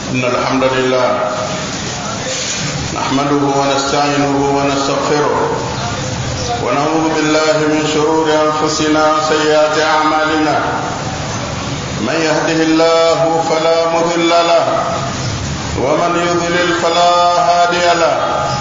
إن الحمد لله نحمده ونستعينه ونستغفره ونعوذ بالله من شرور أنفسنا وسيئات أعمالنا من يهده الله فلا مضل له ومن يضلل فلا هادي له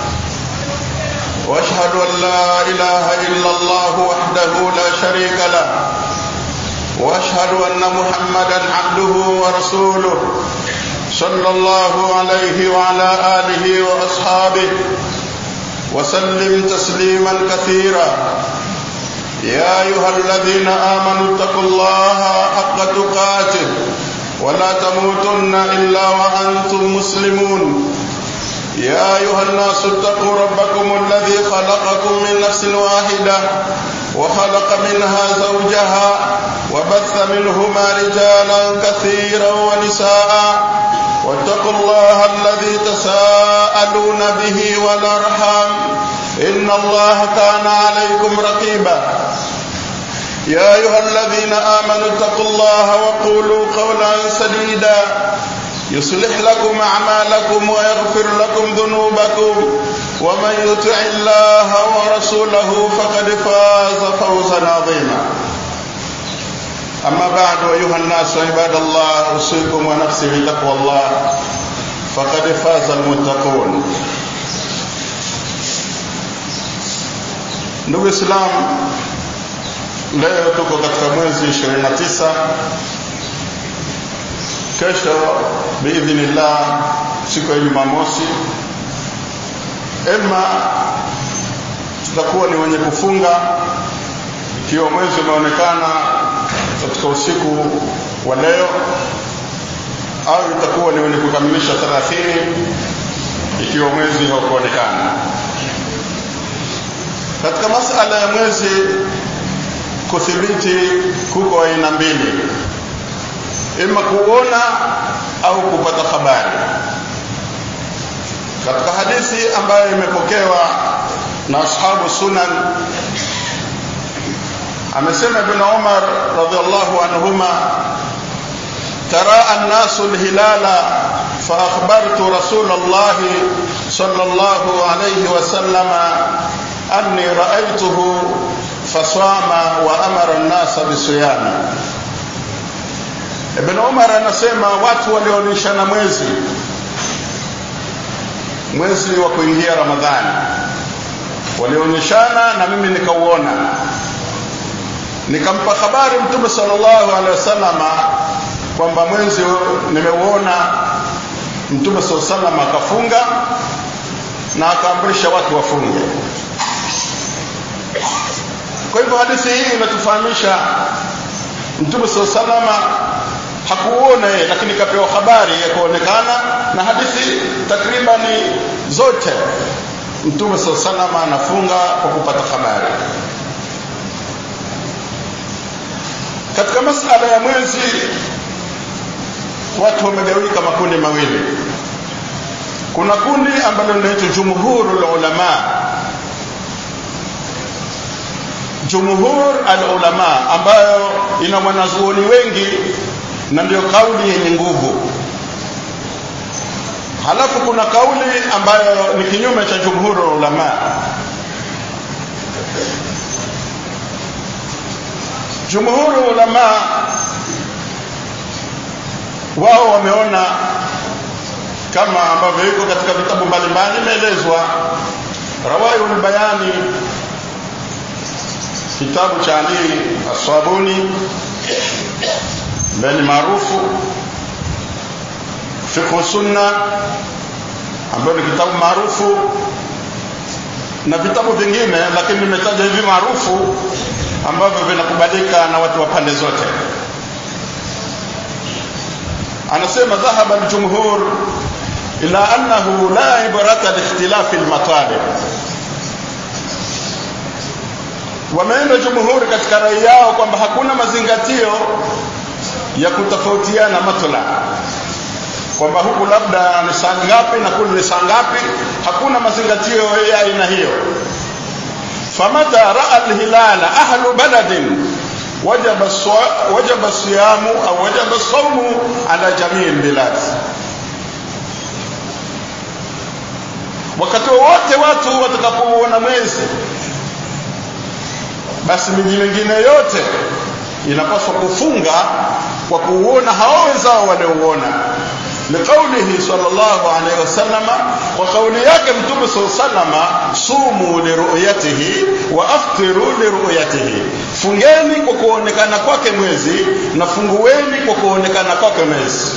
واشهد ان لا اله الا الله وحده لا شريك له واشهد ان محمدا عبده ورسوله صلى الله عليه وعلى اله واصحابه وسلم تسليما كثيرا يا ايها الذين امنوا اتقوا الله حق تقاته ولا تموتن الا وانتم مسلمون يا ايها الناس اتقوا ربكم الذي خلقكم من نفس واحده وخلق منها زوجها وبث منهما رجالا كثيرا ونساء واتقوا الله الذي تساءلون به والارحام ان الله كان عليكم رقيبا يا ايها الذين امنوا اتقوا الله وقولوا قولا سديدا يصلح لكم اعمالكم ويغفر لكم ذنوبكم ومن يطع الله ورسوله فقد فاز فوزا عظيما اما بعد ايها الناس عباد الله اوصيكم ونفسي بتقوى الله فقد فاز المتقون ndugu islam leo tuko katika mwezi 29 kesho biidhnillah siku ya jumamosi ema tutakuwa ni wenye kufunga ikiwa mwezi umeonekana katika usiku wa leo au itakuwa ni wenye kukamilisha 30 ikiwa mwezi haukuonekana katika masala ya mwezi kuthibiti kuko aina mbili ima kuona au kupata habari katika hadithi ambayo imepokewa na ashabu sunan amesema ibn Umar radhiallahu anhuma تراءى الناس الهلال فأخبرت رسول الله صلى الله عليه وسلم أني رأيته فصام وأمر الناس بصيامه Ibn Umar anasema watu walionyeshana mwezi mwezi wa kuingia Ramadhani walionyeshana na mimi nikauona nikampa habari Mtume sallallahu alaihi wasallama kwamba mwezi nimeuona Mtume sallallahu alaihi wasallam akafunga na akaamrisha watu wafunge kwa hivyo hadithi hii inatufahamisha Mtume sallallahu alaihi wasallam hakuona yeye lakini kapewa habari ya kuonekana na hadithi takribani zote Mtume sallallahu alaihi wasallam anafunga kwa kupata habari katika masala ya mwezi watu wamegawika makundi mawili kuna kundi ambalo linaitwa jumhurul ulama jumhur al-ulama ambayo ina wanazuoni wengi na ndio kauli yenye nguvu halafu kuna kauli ambayo ni kinyume cha jumhur ulama jumhur ulama wao wameona kama ambavyo iko katika vitabu mbalimbali imeelezwa rawaiul bayani kitabu cha Ali Aswabuni ambaye ni maarufu fiqh sunna ambayo ni kitabu maarufu na vitabu vingine lakini nimetaja hivi maarufu ambavyo vinakubalika na watu wa pande zote anasema dhahaba aljumhur ila annahu la ibrata liikhtilafi almatalib wameenda jumhuri katika rai yao kwamba hakuna mazingatio ya kutofautiana matla kwamba huku labda ni saa ngapi na kule ni saa ngapi hakuna mazingatio ya aina hiyo famata raa alhilala ahlu baladin wajaba wajaba siyamu au wajaba saumu ala jamii albilad wakati wowote watu watakapouona mwezi basi miji mingine yote inapaswa kufunga kwa kuuona hao wenzao waliouona liqaulihi sallallahu alaihi wasallam kwa kauli yake mtume sallallahu sumu liruyatihi wa aftiru liruyatihi fungeni kwa kuonekana kwake mwezi na fungueni kwa kuonekana kwake mwezi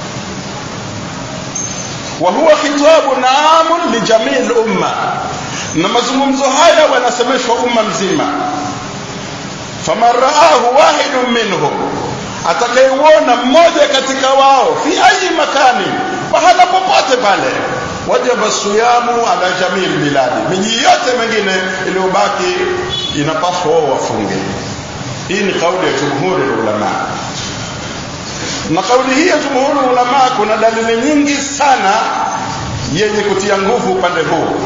wa huwa khitabu naamun lijamii lumma na mazungumzo haya wanasemeshwa umma mzima faman raahu wahidun minhum atakayeuona mmoja katika wao fi ayi makani pahala popote pale wajaba siyamu ala jamii biladi miji yote mengine iliyobaki inapaswa wao wafunge hii ni kauli ya jumhuri ulama na kauli hii ya jumhuri ulama kuna dalili nyingi sana yenye kutia nguvu upande huu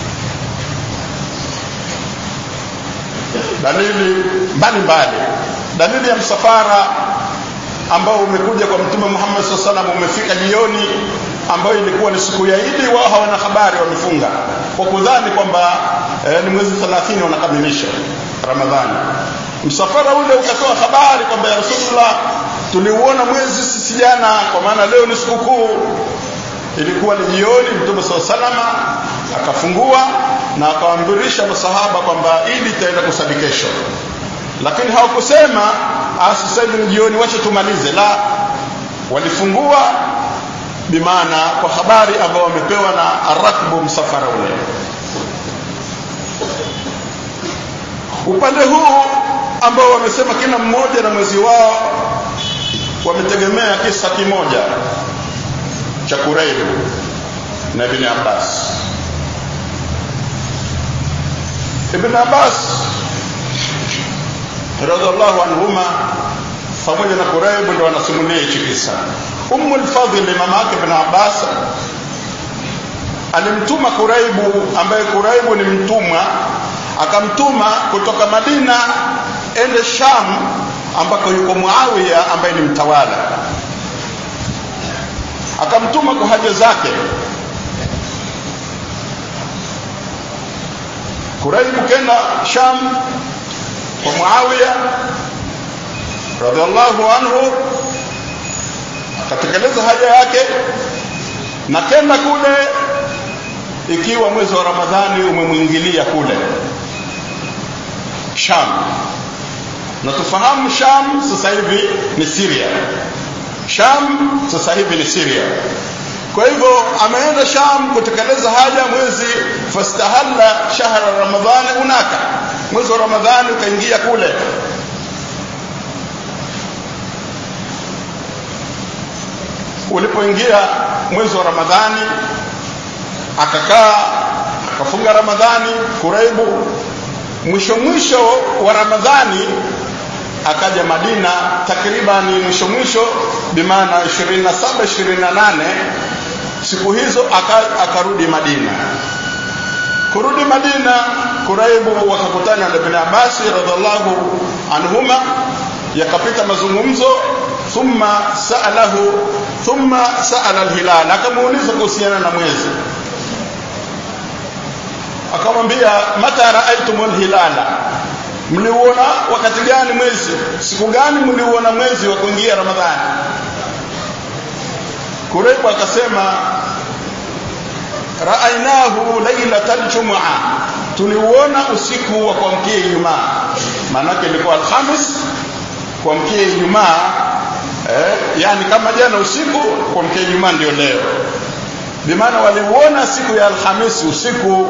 dalili mbalimbali dalili ya msafara ambao umekuja kwa mtume Muhammad SAW salam umefika jioni ambayo ilikuwa ni siku ya Idi wao hawana habari wamefunga kwa kudhani kwamba eh, ni mwezi 30 wanakamilisha Ramadhani msafara ule ukatoa habari kwamba ya Rasulullah tuliuona mwezi sisi jana kwa maana leo ni sikukuu ilikuwa ni jioni mtume SAW salama akafungua na akawaamrisha masahaba kwamba Idi itaenda kusali kesho lakini hawakusema sasa hivi ni jioni wacha tumalize la walifungua bimaana kwa habari ambao wamepewa na arakbu msafara ule upande huu ambao wamesema kila mmoja na mwezi wao wametegemea kisa kimoja cha Kuraibu na Ibn Abbas Ibn Abbas radhiallahu anhuma pamoja na Kuraibu ndio wanasimulia hichi kisa. Ummu al-Fadhl mama yake Ibn Abbas alimtuma Kuraibu ambaye Kuraibu ni mtumwa akamtuma kutoka Madina ende Sham ambako yuko Muawiya ambaye ni mtawala akamtuma kwa haja zake Kuraibu kenda Sham kwa Muawiya radhiallahu anhu akatekeleza haja yake na kenda kule ikiwa mwezi wa Ramadhani umemwingilia kule Sham na tufahamu Sham sasa hivi ni Syria Sham sasa hivi ni Syria kwa hivyo ameenda Sham kutekeleza haja mwezi fastahalla shahra ramadhani hunaka mwezi wa Ramadhani ukaingia kule ulipoingia mwezi wa Ramadhani akakaa akafunga Ramadhani Kuraibu mwisho mwisho wa Ramadhani akaja Madina takriban mwisho mwisho bimaana 27 28 siku hizo akarudi Madina kurudi Madina Kuraibu wakakutana na Ibn Abbas radhiallahu anhuma yakapita mazungumzo thumma sa'alahu thumma sa'ala al-hilal akamuuliza kuhusiana na mwezi akamwambia mata raaitumul hilala mliuona wakati gani mwezi siku gani mliuona mwezi wa kuingia ramadhani Kuraibu akasema raainahu lailatal jumaa tuliuona usiku wa kuamkia Ijumaa maanake ilikuwa alhamis kuamkia Ijumaa eh, yani kama jana usiku kuamkia Ijumaa ndio leo bimaana waliuona siku ya alhamisi usiku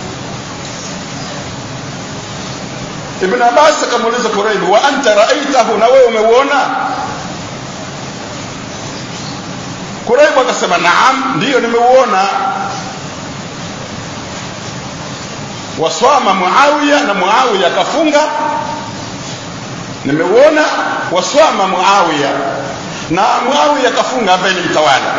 Ibn Abbas akamuuliza Kuraibu wa anta raaitahu na wewe umeuona Kuraibu akasema naam ndiyo nimeuona waswama Muawiya na Muawiya akafunga nimeuona waswama Muawiya na Muawiya akafunga ambaye ni mtawala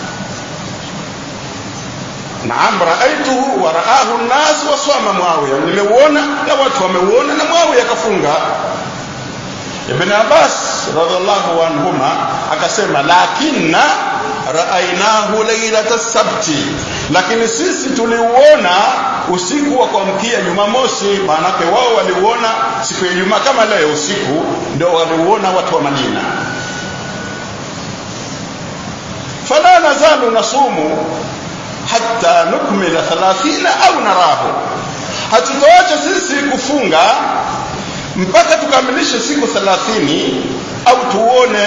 naam raaituhu wa raahu nnas waswama Muawiya nimeuona na watu wameuona na Muawiya akafunga Ibn Abbas radhiallahu anhuma akasema lakinna raainahu lailata sabti lakini sisi tuliuona usiku wa kuamkia Jumamosi maanake wao waliuona siku ya Ijumaa kama leo usiku ndio waliuona watu wa Madina fala nazalu nasumu hatta nukmila 30 au narahu hatutoacha sisi kufunga mpaka tukamilishe siku 30 au tuone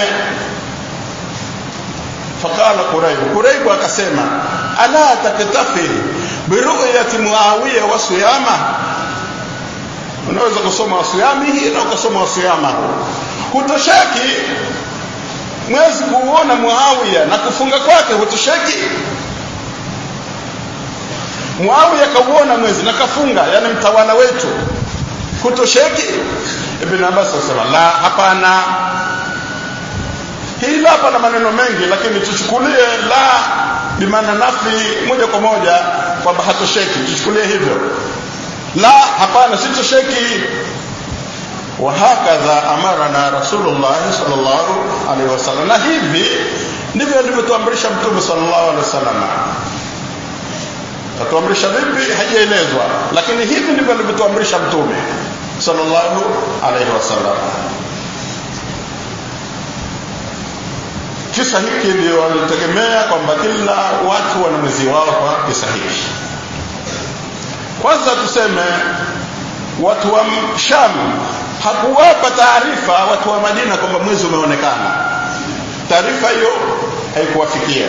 faqala quraib quraib akasema ala taktafi biruyati muawiya wa siyama unaweza kusoma wasiyamihi na ukasoma wasiyama hutosheki mwezi kuuona muawiya na kufunga kwake hutosheki muawiya kauona mwezi na kafunga yani mtawala wetu hutosheki ibn abbas asema la hapana hii la hapa na maneno mengi lakini tuchukulie la bimaana nafi moja kwa moja kwamba hatosheki tuchukulie hivyo la hapana sitosheki وهكذا أمرنا رسول الله صلى الله عليه وسلم na hivi ndivyo alivyotuamrisha mtume sallallahu alaihi wasallam katuamrisha vipi hajaelezwa lakini hivi ndivyo alivyotuamrisha mtume sallallahu alaihi wasallam kisa hiki ndio walitegemea kwamba kila watu wana mwezi wao kwa kisa hiki kwanza tuseme watu wa Sham hakuwapa taarifa watu wa Madina kwamba mwezi umeonekana taarifa hiyo haikuwafikia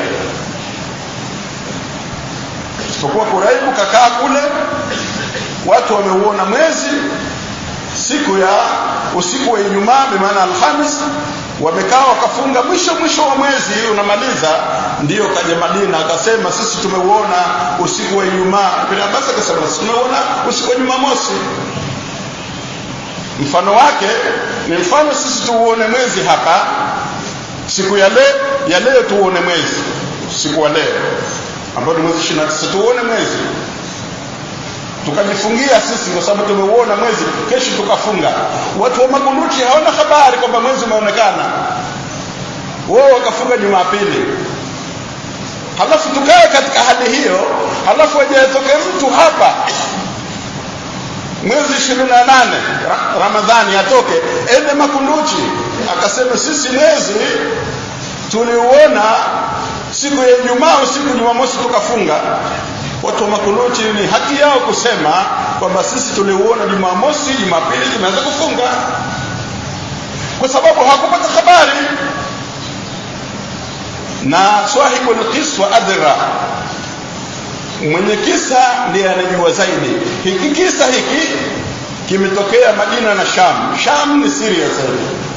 isipokuwa Kuraibu kakaa kule watu wameuona mwezi siku ya usiku wa Ijumaa bimaana Alhamis wamekaa wakafunga mwisho mwisho wa mwezi unamaliza ndiyo kaja Madina akasema sisi tumeuona usiku wa Ijumaa Ibn Abbas akasema sisi tumeuona usiku wa Jumamosi mfano wake ni mfano sisi tuuone mwezi hapa siku ya leo ya leo tuuone mwezi siku wa leo ambao ni mwezi 29 tuuone mwezi tukajifungia sisi kwa sababu tumeuona mwezi kesho tukafunga watu wa makunuti hawana habari kwamba mwezi umeonekana wao wakafunga jumapili halafu tukae katika hali hiyo halafu ajatoke mtu hapa mwezi 28 Ramadhani atoke ende makunduchi akasema sisi mwezi tuliuona siku ya Ijumaa usiku Jumamosi tukafunga watu wa makunuti ni haki yao kusema kwamba sisi tuliuona Jumamosi Jumapili tunaweza kufunga kwa sababu hakupata habari na swahibu alqiswa adra mwenye kisa ndiye anajua zaidi hiki kisa hiki kimetokea Madina na Sham Sham ni Syria sasa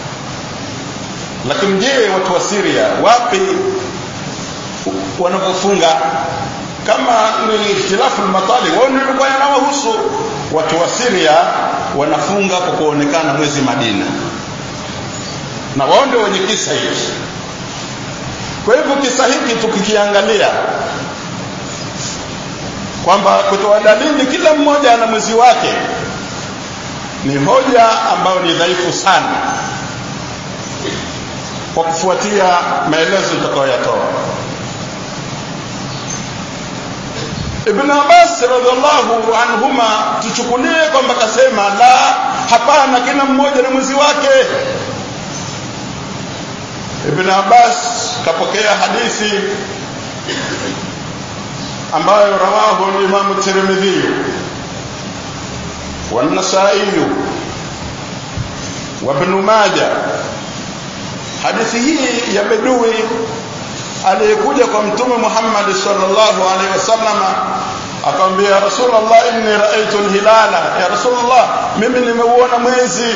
lakini je watu wa Syria wapi wanapofunga kama ni ikhtilafu matali wao ndio kwa yanawahusu watu wa Syria wanafunga kwa kuonekana mwezi Madina na wao ndio wenye kisa hiki kwa hivyo kisa hiki tukikiangalia kwamba kutoa dalili kila mmoja ana mwezi wake ni hoja ambayo ni dhaifu sana kwa kufuatia maelezo tutakayoyatoa Ibn Abbas radhiallahu anhuma tuchukulie kwamba kasema la hapana kila mmoja na mwezi wake Ibn Abbas kapokea hadithi ambayo rawahu Imam Tirmidhi والنسائي وابن ماجه hadithi hii ya bedui aliyekuja kwa mtume Muhammad sallallahu alaihi wasallam akamwambia Rasulullah inni raaitu alhilala ya Rasulullah mimi nimeuona mwezi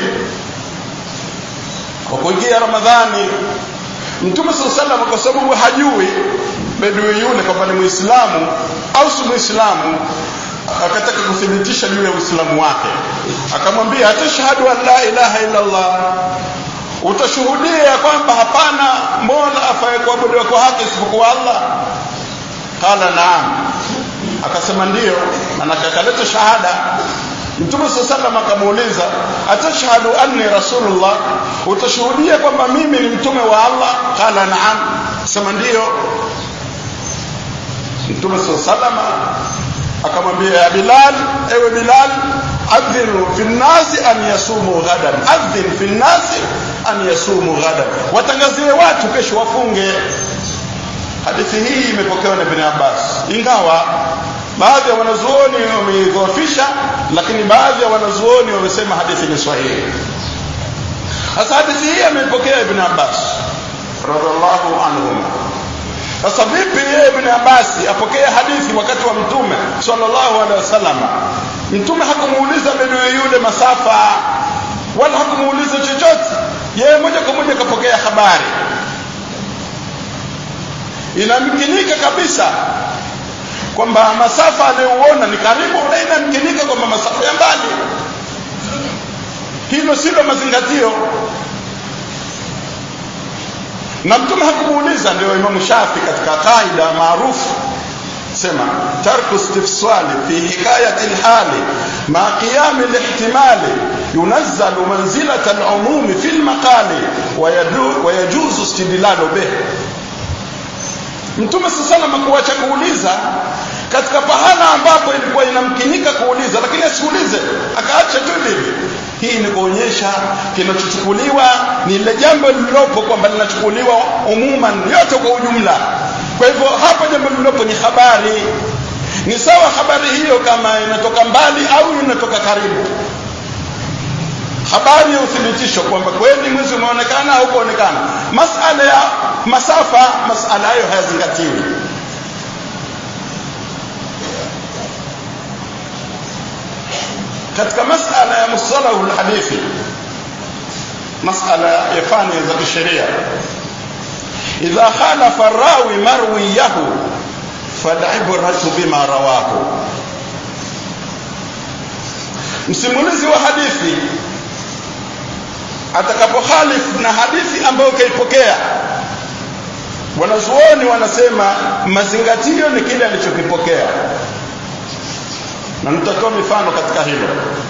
kwa kuingia Ramadhani Mtume sallallahu alaihi wasallam kwa sababu hajui bedui yule kwamba ni Muislamu au si Muislamu akataka kuthibitisha juu ya Uislamu wake akamwambia atashhadu an la ilaha illa Allah utashuhudia kwamba hapana mola afaye kuabudiwa kwa haki isipokuwa Allah qala naam akasema ndiyo manake akaleta shahada Mtume sallallahu akamuuliza atashhadu anni rasulullah utashuhudia kwamba mimi ni mtume wa Allah qala naam sema ndiyo mtume salama akamwambia ya bilal ewe bilal adhinu fi nnasi an yasumu ghadan adhin fi nnasi an yasumu ghadan watangazie watu kesho wafunge hadithi hii imepokewa na ibn abbas ingawa baadhi ya wanazuoni wameidhoofisha lakini baadhi ya wanazuoni wamesema hadithi ni sahihi sasa hadithi hii ameipokea ibn abbas radhiallahu anhuma sasa vipi yeye ibn abbas apokee hadithi wakati wa mtume sallallahu alaihi wasallam mtume hakumuuliza bedui yule masafa wala hakumuuliza chochote yeye moja kwa moja kapokea habari inamkinika kabisa kwamba masafa anayouona ni karibu na inamkinika kwamba masafa ya mbali hilo silo mazingatio na mtume hakumuuliza ndio imamu shafi katika kaida maarufu sema tarku istifsali fi hikayati lhali ma qiyami lihtimali yunazzalu manzilata lumumi fi lmaqali wayajuzu istidlalu bih mtume sasalama kuacha kuuliza katika pahala ambapo ilikuwa inamkinika kuuliza lakini asiulize akaacha tu hivi hii ni kuonyesha kinachochukuliwa ni lile jambo lililopo kwamba linachukuliwa umuman yote kwa ujumla kwa hivyo hapa jambo lililopo ni habari ni sawa habari hiyo kama inatoka mbali au inatoka karibu habari ya uthibitisho kwamba kweli mwezi umeonekana au kuonekana masala ya masafa masala hayo hayazingatiwi katika masala ya mustalahu lhadithi masala ya fani za kisheria idha khalafa rawi marwiyahu falibratu bima rawahu msimulizi wa hadithi atakapokhalifu na hadithi ambayo kaipokea wanazuoni wanasema mazingatio ni kile alichokipokea na nitatoa mifano katika hilo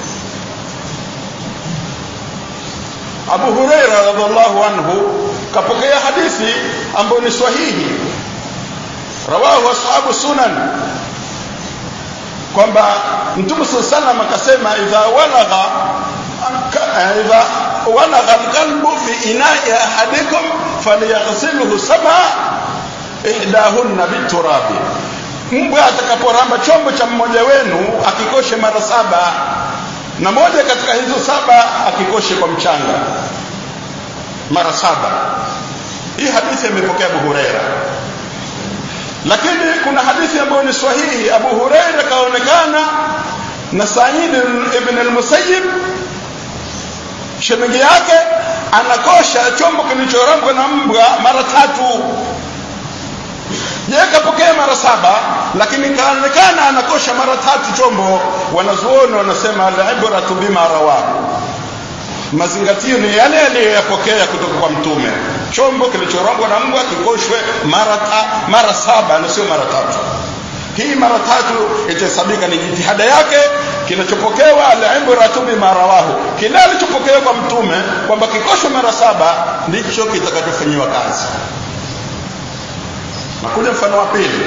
Abu Huraira radhiallahu anhu kapokea hadithi ambayo ni sahihi rawahu ashabu sunan kwamba mtume saa salam akasema idha walagha idha walagha alqalbu fi inai ahadikum falyaghsilhu sab'a ihdahunna biturabi mbwa atakaporamba chombo cha mmoja wenu akikoshe mara saba na moja katika hizo saba akikoshe kwa mchanga mara saba hii hadithi imepokea Abu Huraira lakini kuna hadithi ambayo ni sahihi Abu Huraira kaonekana na Said ibn al-Musayyib shemeji yake anakosha chombo kilichorambwa na mbwa mara tatu yeye kapokea mara saba lakini kaonekana anakosha mara tatu chombo wanazuoni wanasema al-ibratu bima rawahu mazingatio ni yale aliyoyapokea kutoka kwa mtume chombo kilichorongwa na mbwa kikoshwe mara ta, mara saba na sio mara tatu hii mara tatu itahesabika ni jitihada yake kinachopokewa al-ibratu bima rawahu kile alichopokewa kwa mtume kwamba kikoshwe mara saba ndicho kitakachofanyiwa kazi nakuja mfano wa pili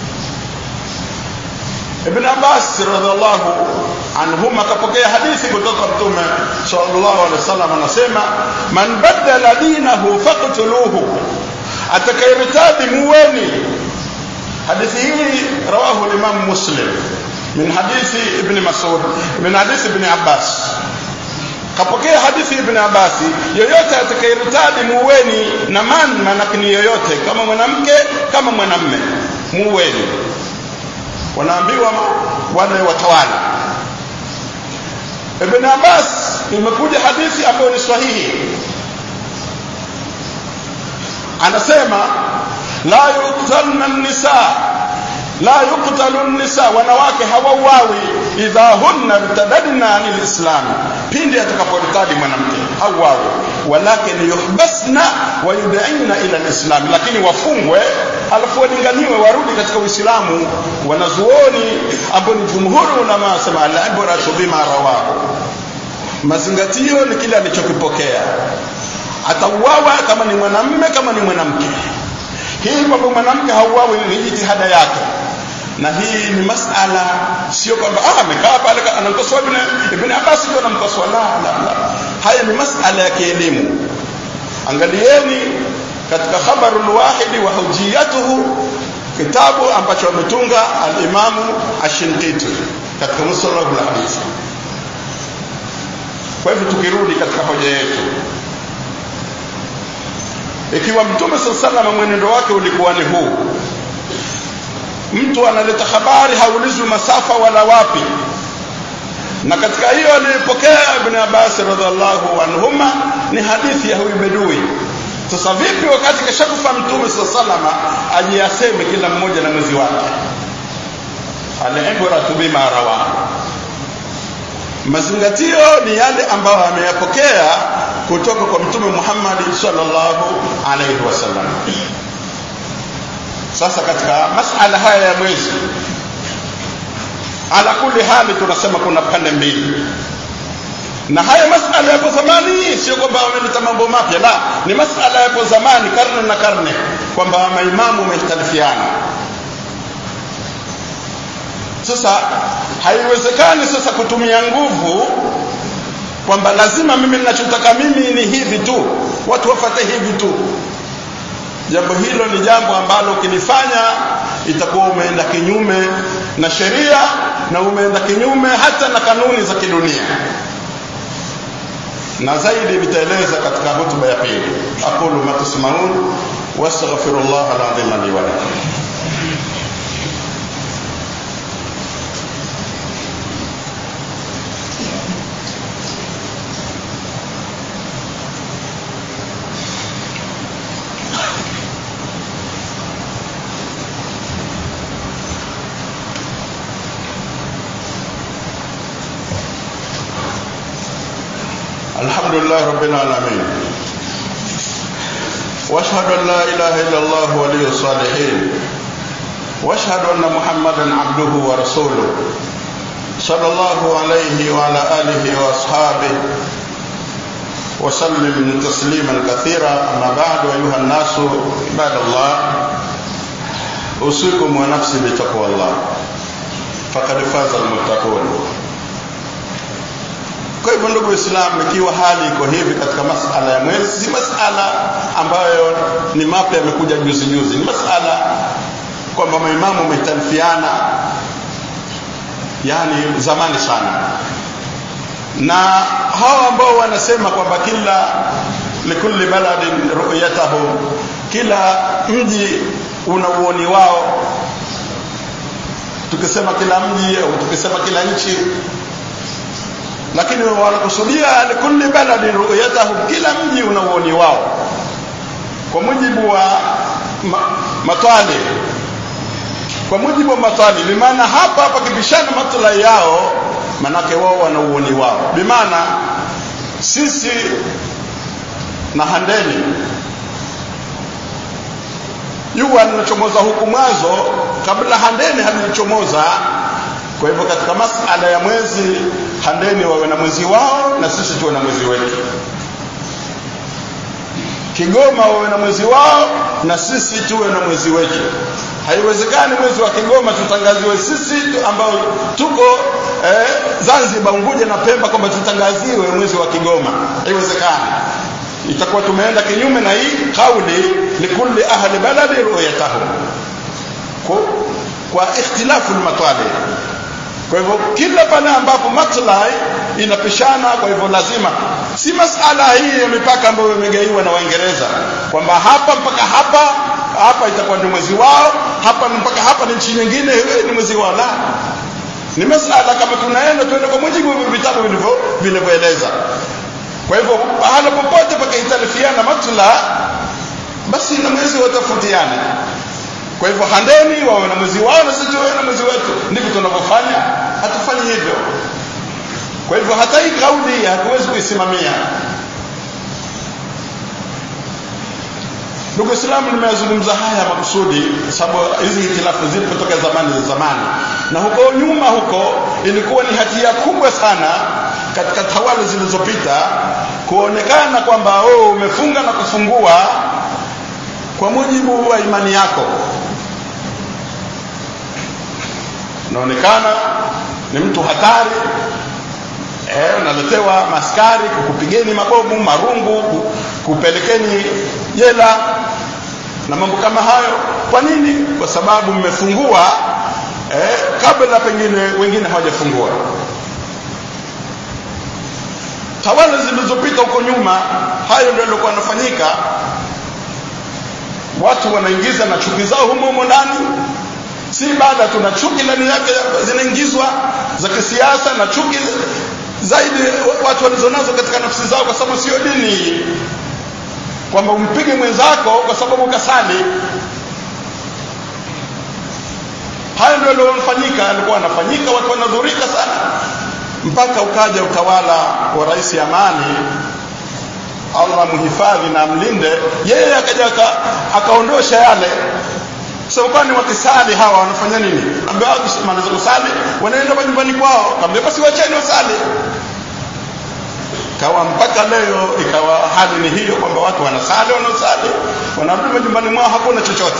Ibn Abbas radhiallahu anhuma akapokea hadithi kutoka Mtume sallallahu alaihi wasallam anasema man badala dinahu faqtuluhu atakayertadi muweni hadithi hii rawahu al-Imam Muslim min hadithi Ibn Mas'ud min hadithi Ibn Abbas kapokea hadithi Ibn Abbas yoyote atakayertadi muweni na man manake ni yoyote kama mwanamke kama mwanamme muweni wanaambiwa wale watawala Ibn Abbas imekuja hadithi ambayo ni sahihi anasema la yuqtalna nisa la yuqtalu nisa wanawake hawauawi idha hunna irtadadna anil islam pindi atakaportadi mwanamke hauawi walakin yuhbasna wa yud'ina ila alislam lakini wafungwe alafu walinganiwe warudi katika uislamu wanazuoni ambao ni jumhuri ulama wasema al-ibratu bima rawahu mazingatio ni kile alichokipokea atauawa kama ni mwanamme kama ni mwanamke hii kwamba mwanamke hauawi ni jitihada yake na hii ni masala sio kwamba ah amekaa pale anamkosoa ibn ibn Abbas ndio anamkosoa la la la haya ni masala ya kielimu angalieni katika khabarul wahidi wa hujiyatuhu kitabu ambacho ametunga al-Imamu Ash-Shinqiti katika musallahu al-hadith kwa hivyo tukirudi katika hoja yetu ikiwa mtume sallallahu mwenendo wake ulikuwa ni huu mtu analeta habari haulizwi masafa wala wapi na katika hiyo aliyopokea ibn Abbas radhiallahu anhuma ni hadithi ya huyu bedui sasa vipi wakati kashakufa mtume sallallahu ajiyaseme kila mmoja na mwezi wake al-ibratu bima rawa mazingatio ni yale ambayo ameyapokea kutoka kwa mtume Muhammad sallallahu alaihi wasallam sasa katika masala haya ya mwezi ala kulli hali tunasema kuna pande mbili na haya masala yapo zamani sio kwamba wameleta mambo mapya la ni masala yapo zamani karne na karne kwamba maimamu wamehitalifiana sasa haiwezekani sasa kutumia nguvu kwamba lazima mimi ninachotaka mimi ni hivi tu watu wafate hivi tu jambo hilo ni jambo ambalo ukilifanya itakuwa umeenda kinyume na sheria na umeenda kinyume hata na kanuni za kidunia na zaidi vitaeleza katika hotuba ya pili aqulu ma tasmaun wastaghfirullah alazim li wa lakum الحمد لله رب العالمين واشهد ان لا اله الا الله ولي الصالحين واشهد ان محمدا عبده ورسوله صلى الله عليه وعلى اله واصحابه وسلم تسليما كثيرا اما بعد ايها الناس عباد الله اوصيكم ونفسي بتقوى الله فقد فاز المتقون kwa hivyo ndugu Waislamu, ikiwa hali iko hivi katika masala ya mwezi, si masala ambayo ni mapya yamekuja juzi juzi, ni masala kwamba maimamu wametalifiana, yani zamani sana, na hawa ambao wanasema kwamba kila likulli baladin ru'yatahu, kila mji una uoni wao. Tukisema kila mji au tukisema kila nchi lakini wanakusudia likulli baladin ru'yatahu, kila mji una uoni wao kwa mujibu wa ma, matwali kwa mujibu wa matwali bimaana hapa hapa kipishana maslahi yao manake wao wana uoni wao bimaana sisi na handeni jua linachomoza huku mwanzo kabla handeni halichomoza kwa hivyo katika masala ya mwezi handeni wawe na mwezi wao na sisi tuwe na mwezi wetu Kigoma wawe na mwezi wao na sisi tuwe na mwezi wetu haiwezekani mwezi wa Kigoma tutangaziwe sisi ambao tuko eh, Zanzibar Unguja na Pemba kwamba tutangaziwe mwezi wa Kigoma haiwezekani itakuwa tumeenda kinyume na hii kauli likulli ahli baladi ru'yatahu kwa, kwa ikhtilafu al-matali kwa hivyo kila pale ambapo maslahi inapishana kwa hivyo lazima si masala hii ya mipaka ambayo imegaiwa na Waingereza kwamba hapa mpaka hapa hapa itakuwa ni mwezi wao hapa mpaka hapa ni nchi nyingine ni mwezi wao la ni masala kama tunaenda tuende kwa mujibu wa vitabu vilivyo vilivyoeleza kwa hivyo pahala popote pakahitalifiana matla basi na mwezi watafutiane kwa hivyo handeni wawe na mwezi wao na sisi tuwe na mwezi wetu ndivyo tunavyofanya hatufanyi hivyo kwa hivyo hata hii kauli hatuwezi kuisimamia ndugu Islamu nimeyazungumza haya makusudi sababu hizi hitilafu zipo kutoka zamani za zamani na huko nyuma huko ilikuwa ni hatia kubwa sana katika tawala zilizopita kuonekana kwamba oh, umefunga na kufungua kwa mujibu wa imani yako unaonekana ni mtu hatari eh, unaletewa maskari kukupigeni mabomu marungu kupelekeni jela na mambo kama hayo kwa nini kwa sababu mmefungua eh, kabla pengine wengine hawajafungua tawala zilizopita huko nyuma hayo ndio yalikuwa yanafanyika watu wanaingiza na chuki zao humo humo ndani si baada tuna chuki ndani yake zinaingizwa za kisiasa na chuki zaidi watu walizonazo katika nafsi zao kwa sababu sio dini kwamba umpige mwenzako kwa sababu kasali hayo ndio yaliyofanyika alikuwa anafanyika watu wanadhurika sana mpaka ukaja utawala wa rais Amani Allah muhifadhi na mlinde yeye akaja akaondosha yale sababu kwani wakisali hawa wanafanya nini ambao wakishamaliza kusali wanaenda majumbani kwao kaambia basi wacheni wasali kawa mpaka leo ikawa hali ni hiyo kwamba watu wanasali wanaosali wanarudi majumbani mwao hakuna chochote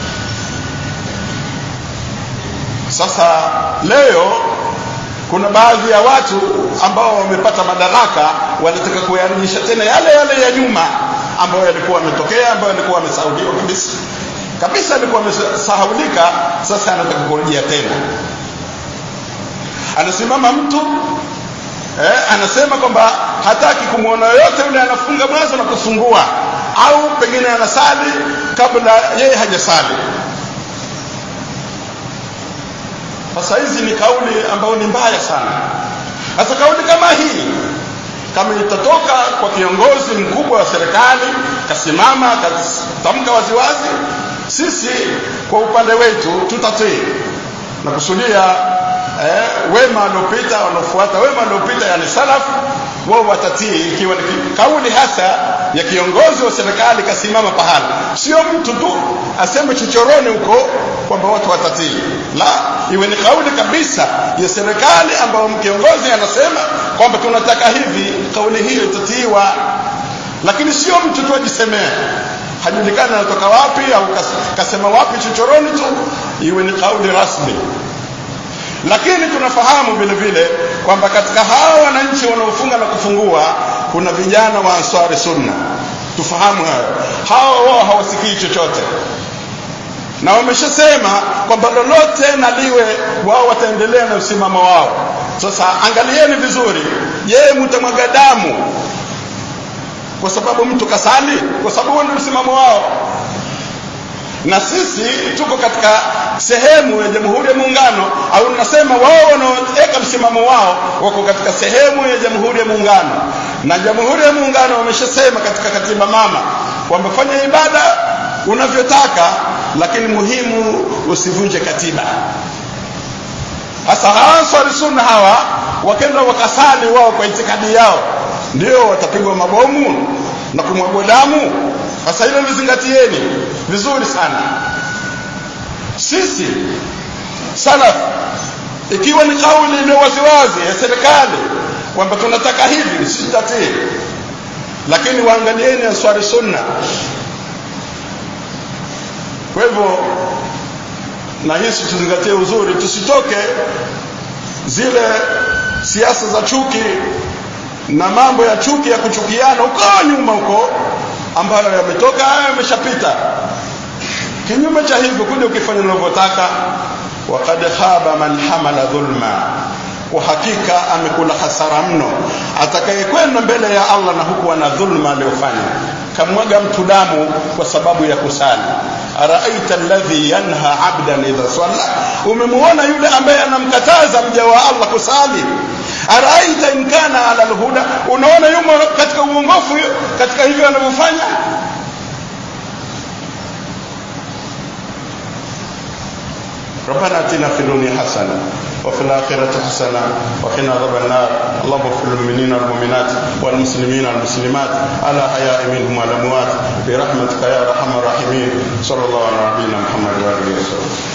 sasa leo kuna baadhi ya watu ambao wamepata madaraka wanataka kuyarudisha tena yale yale ya nyuma ambayo yalikuwa yametokea ambayo yalikuwa yamesahauliwa kabisa kabisa alikuwa amesahaulika sasa anataka kurejea tena anasimama mtu eh, anasema kwamba hataki kumwona yoyote yule anafunga mwanzo na kufungua au pengine anasali kabla yeye hajasali sasa hizi ni kauli ambayo ni mbaya sana sasa kauli kama hii kama itatoka kwa kiongozi mkubwa wa serikali kasimama katamka waziwazi sisi kwa upande wetu tutatii na kusudia eh, wema waliopita wanaofuata wema waliopita yani salaf wao watatii ikiwa ni kauli hasa ya kiongozi wa serikali kasimama pahala sio mtu tu aseme chochoroni huko kwamba watu watatii la iwe ni kauli kabisa ya serikali ambayo kiongozi anasema kwamba tunataka hivi kauli hiyo itatiiwa lakini sio mtu tu ajisemee hajulikani anatoka wapi au kasema wapi chochoroni tu iwe ni kauli rasmi lakini tunafahamu vile vile kwamba katika hawa wananchi wanaofunga na kufungua kuna vijana wa ansari sunna tufahamu hayo hawa wao hawasikii chochote na wameshasema kwamba lolote na liwe wao wataendelea na msimamo wao sasa angalieni vizuri je mtamwaga damu kwa sababu mtu kasali kwa sababu huo ndio msimamo wao na sisi tuko katika sehemu ya Jamhuri ya Muungano au nasema wao wanaoweka msimamo wao wako katika sehemu ya Jamhuri ya Muungano na Jamhuri ya Muungano wameshasema katika katiba mama kwamba fanya ibada unavyotaka lakini muhimu usivunje katiba hasa hawa sunna hawa wakenda wakasali wao kwa itikadi yao ndio watapigwa mabomu na kumwagwa damu sasa hilo lizingatieni vizuri sana sisi salaf ikiwa ni kauli iliyo waziwazi ya serikali kwamba tunataka hivi sitatii lakini waangalieni answari sunna kwa hivyo na hisi tuzingatie uzuri tusitoke zile siasa za chuki na mambo ya chuki ya kuchukiana huko nyuma huko ambayo yametoka hayo yameshapita kinyume cha hivyo kuja ukifanya unavyotaka waqad khaba man hamala dhulma kwa hakika amekula hasara mno atakayekwenda mbele ya Allah na huku ana dhulma aliyofanya kamwaga mtu damu kwa sababu ya kusali araaita alladhi yanha abdan idha salla umemuona yule ambaye anamkataza mja wa Allah kusali araaita in kana ala alhuda unaona yumo katika uongofu katika hivyo anavyofanya ربنا اتنا في الدنيا حسنه وفي الآخرة حسنة وقنا عذاب النار اللهم اغفر للمؤمنين والمؤمنات والمسلمين والمسلمات على حياء منهم والأموات برحمتك يا أرحم الراحمين صلى الله على نبينا محمد وآله وسلم